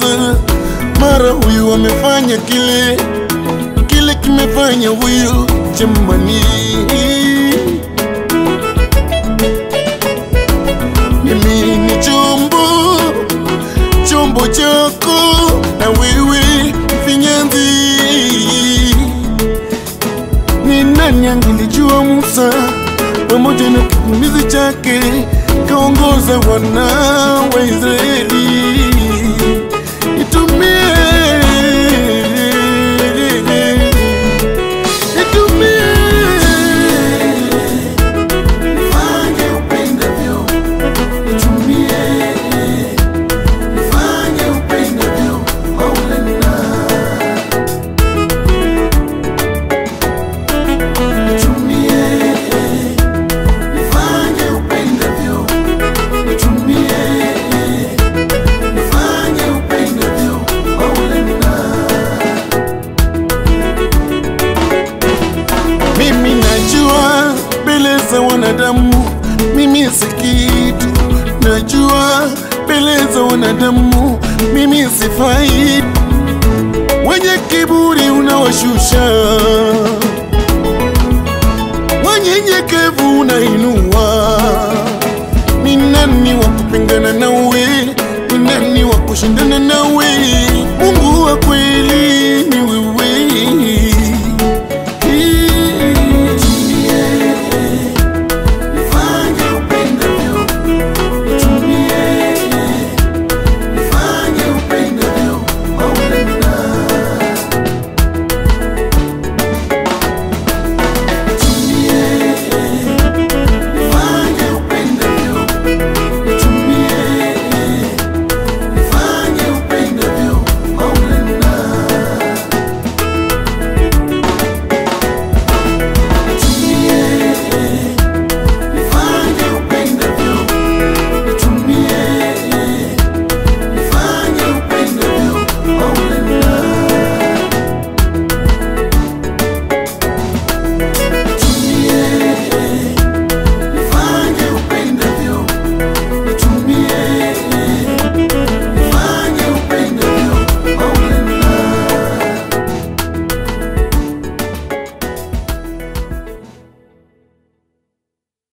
Musa, mara huyu amefanya kile kile kimefanya huyu jamani. Mimi ni chombo chombo chako na wewe finyanzi. Ni nani angelijua Musa pamoja na kikumizi chake kaongoza wana wa Israeli. Nitumie, nitumie, fanye upendavyo, nitumie, fanye upendavyo, Maulana. Nitumie, nifanye upendavyo, nitumie, nifanye upendavyo, Maulana. Mimi najua mbele za wanadamu mimi si kitu, najua mbele za wanadamu mimi sifai. Wenye kiburi unawashusha wanyenyekevu unainua. Ni nani wa kupingana nawe? Ni nani wa kushindana nawe?